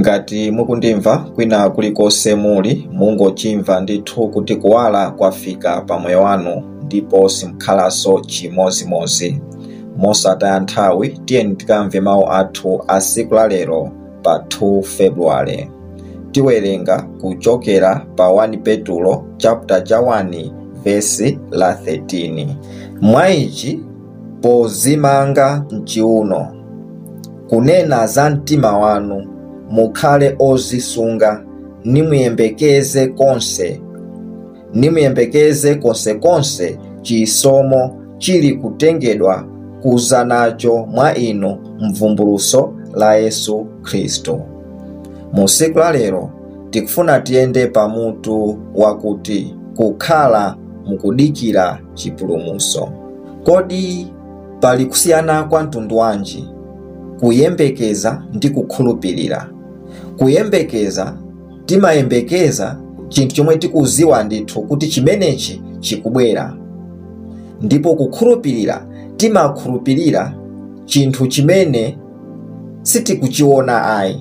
ngati mukundimva kwina kulikonse muli mungochimva ndithu kuti kuwala kwafika pa moyo wanu ndipo simukhalanso chimozimozi mosataya nthawi tiyeni tikamve mawu athu a siku la lero pa 2 februwale tiwerenga kuchokera pa 1 petulo chapter cha 1 vesi la 13 mwa ichi pozimanga mchiuno kunena za mtima wanu mukhale ozisunga nimuyembekeze konse nimuyembekeze konsekonse chisomo chili kutengedwa kuza nacho mwa inu mvumbuluso la yesu khristu mu siku la lero tikufuna tiyende pamutu wakuti kukhala mukudikira chipulumuso kodi pali kusiyana kwa mtundu wanji kuyembekeza ndi kukhulupirira kuyembekeza timayembekeza chinthu chomwe tikuziwa ndithu kuti chimenechi chikubwera ndipo kukhulupirira timakhulupirira chinthu chimene sitikuchiona ayi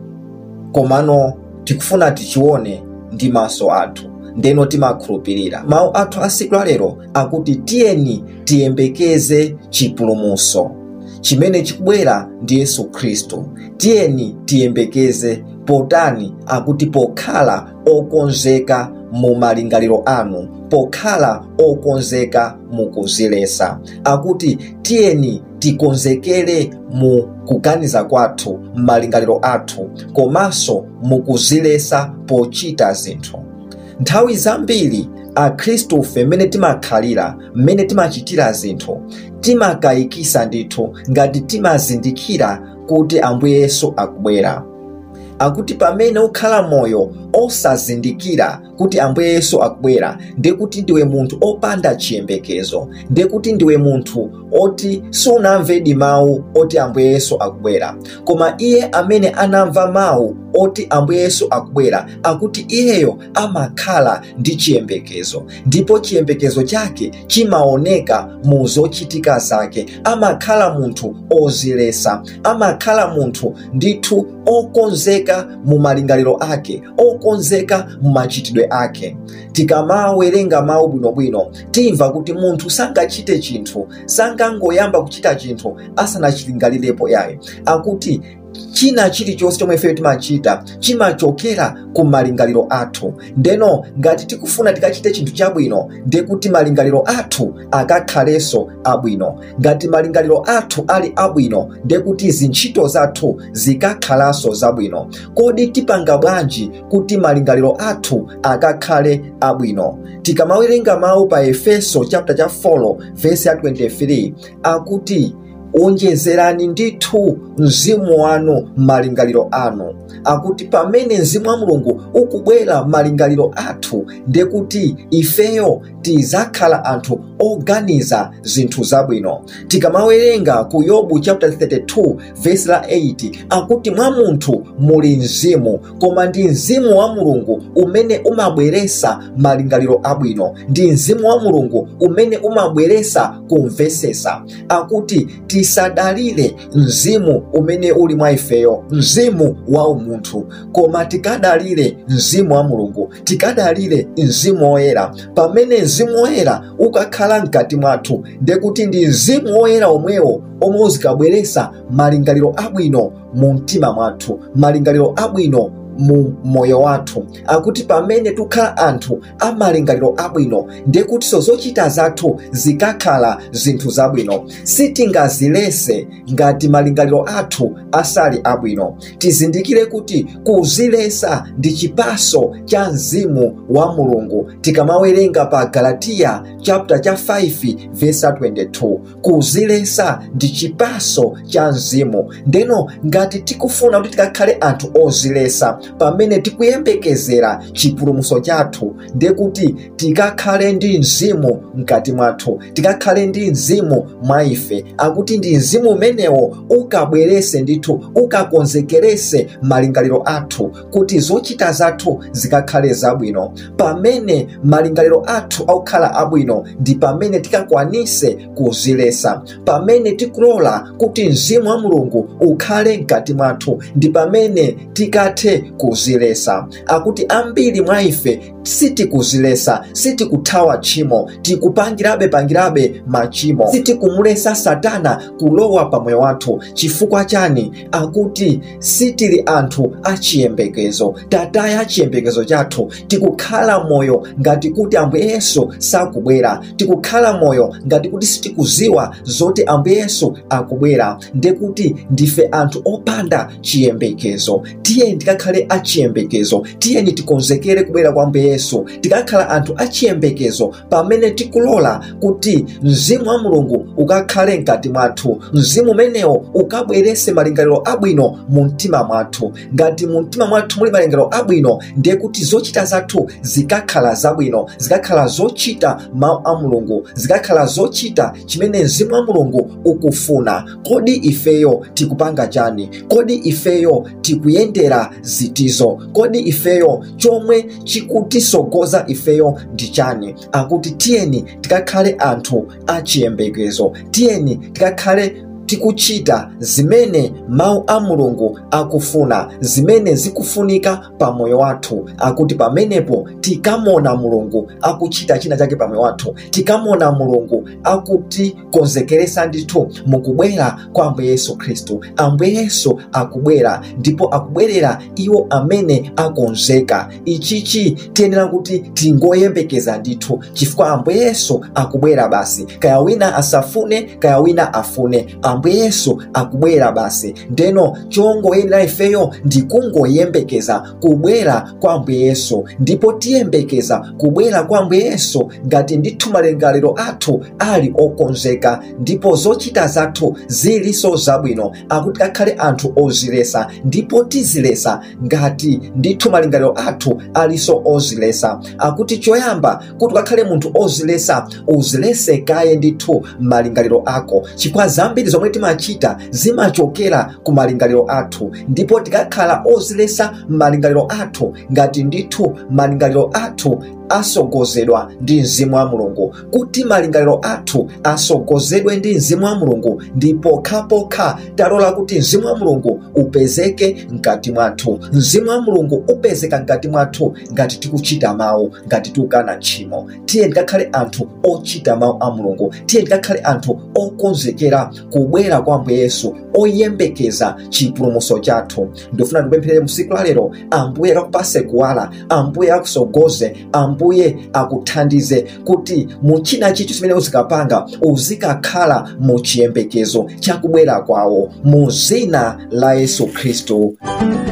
komano tikufuna tichione ndi maso athu ndeno timakhulupirira mawu athu a siku la lero akuti tiyeni tiyembekeze chipulumuso chimene chikubwera ndi yesu khristu tiyeni tiyembekeze potani akuti pokhala okonzeka mu malingaliro anu pokhala okonzeka mukuzilesa akuti tiyeni tikonzekere mu kuganiza kwathu m'malingaliro athu komanso mukuzilesa pochita zinthu nthawi zambiri akhristufe mmene timakhalira mmene timachitira zinthu timakayikisa ndithu ngati timazindikira kuti ambuye yesu akubwera akuti pamene ukhala moyo osazindikira kuti ambuye yesu akubwera ndekuti ndiwe munthu opanda chiyembekezo ndekuti ndiwe munthu oti sunamvedi mawu oti ambuye yesu akubwera koma iye amene anamva mawu oti ambuye yesu akubwera akuti iyeyo amakhala ndi chiyembekezo ndipo chiyembekezo chake chimaoneka mu zochitika zake amakhala munthu ozilesa amakhala munthu ndithu okonzeka mu malingaliro ake okonzeka mu machitidwe ake tikamawerenga mawu bwinobwino timva kuti munthu sangachite chinthu sangangoyamba kuchita chinthu asanachilingalirepo yaye akuti china chilichonse chomwe ifeyo timachita chimachokera ku malingaliro athu ndeno ngati tikufuna tikachite chinthu chabwino ndekuti malingaliro athu akakhalenso abwino ngati malingaliro athu ali abwino ndekuti zintchito zathu zikakhalanso zabwino kodi tipanga bwanji kuti malingaliro athu akakhale abwino tikamawerenga mawu pa efeso chapter cha 4 vesi ya 23 akuti onjezerani ndithu mzimu wanu m'malingaliro anu akuti pamene mzimu wa mulungu ukubwera m'malingaliro athu ndekuti ifeyo tizakhala anthu oganiza zinthu zabwino tikamawerenga ku yobu chapter 32 vesi la 8 akuti mwa munthu muli mzimu koma ndi mzimu wa mulungu umene umabweresa malingaliro abwino ndi mzimu wa mulungu umene umabweresa kumvesesa akuti tisadalire mzimu umene uli mwa ifeyo mzimu wa umunthu koma tikadalire mzimu wa mulungu tikadalire mzimu woyera pamene mzimu woyera ukakhala mkati mwathu ndekuti ndi mzimu woyera omwewo omwe uzikabweresa malingaliro abwino mu mtima mwathu malingaliro abwino mu moyo wathu akuti pamene tukhala anthu amalingaliro abwino ndekutinso zochita zathu zikakhala zinthu zabwino sitingazilese ngati malingaliro athu asali abwino tizindikire kuti kuzilesa ndi chipaso cha mzimu wa mulungu tikamawerenga pa galatiya chapter cha 5 vesa 22 kuzilesa ndi chipaso cha mzimu ndeno ngati tikufuna kuti tikakhale anthu ozilesa pamene tikuyembekezera chipulumutso chathu ndiye kuti tikakhale ndi mzimu mkati mwathu tikakhale ndi mzimu mwa ife akuti ndi mzimu umenewo ukabwerese ndithu ukakonzekerese malingaliro athu kuti zochita zathu zikakhale zabwino pamene malingaliro athu akukhala abwino ndi pamene tikakwanise kuzilesa pamene tikulola kuti mzimu wa mulungu ukhale mkati mwathu ndi pamene tikathe kuzilesa akuti ambiri mwa ife sitikuzilesa sitikuthawa tchimo tikupangirabe pangirabe machimo sitikumulesa satana kulowa pamoyo wathu chifukwa chani akuti sitili anthu achiyembekezo tataya chiyembekezo chathu tikukhala moyo ngati kuti ambuye yesu sakubwera tikukhala moyo ngati kuti sitikuziwa zoti ambuye yesu akubwera ndekuti ndife anthu opanda chiyembekezo tiyeni tikakhale achiyembekezo tiyeni tikonzekere kubwera kwa ambuye yesu tikakhala anthu achiyembekezo pamene tikulola kuti mzimu wa mulungu ukakhale mkati mwathu mzimu umenewo ukabwerese malingaliro abwino mu mtima mwathu ngati mu mtima mwathu muli malingaliro abwino ndiye kuti zochita zathu zikakhala zabwino zikakhala zochita mawu a mulungu zikakhala zochita chimene mzimu wa mulungu ukufuna kodi ifeyo tikupanga chani kodi ifeyo tikuyendera zitizo kodi ifeyo chomwe chikutisogoza ifeyo ndi chani akuti tiyeni tikakhale anthu achiyembekezo tiyeni tikakhale tikuchita zimene mawu a mulungu akufuna zimene zikufunika pa moyo wathu akuti pamenepo tikamona mulungu akuchita china chake pa moyo wathu tikamona mulungu akutikonzekeresa ndithu mukubwera kwa ambuye yesu khristu ambuye yesu akubwera ndipo akubwerera iwo amene akonzeka ichichi tiyenera kuti tingoyembekeza ndithu chifukwa ambuye yesu akubwera basi kaya wina asafune kaya wina afune ambuye yesu akubwera basi ndeno chongoyenera ifeyo ndikungoyembekeza kubwera kwa ambuye yesu ndipo tiyembekeza kubwera kwa ambuye yesu ngati ndithu malingaliro athu ali okonzeka ndipo zochita zathu zilinso zabwino akuti kakhale anthu ozilesa ndipo tizilesa ngati ndithu malingaliro athu alinso ozilesa akuti choyamba kuti ukakhale munthu ozilesa uzilese kaye ndithu malingaliro ako chifukwa zambiri zomwe timachita zimachokera ku malingaliro athu ndipo tikakhala ozilesa malingaliro athu ngati ndithu malingaliro athu asogozedwa ndi mzimu wa mulungu kuti malingaliro athu asogozedwe ndi mzimu wa mulungu ndi pokhapokha talola kuti mzimu wa mulungu upezeke mkati mwathu mzimu wa mulungu upezeka mkati mwathu ngati tikuchita mawu ngati tikukana tchimo tiye tikakhale anthu ochita mawu a mulungu tiye tikakhale anthu okonzekera kubwera kwa ambuye yesu oyembekeza chipulumutso chathu ndifuna ndikupempherere msiku la lero ambuye akakupase kuwala ambuye akusogoze ambuye akuthandize kuti muchina chicho chimene uzikapanga uzikakhala mu chiyembekezo chakubwera kwawo mu zina la yesu khristu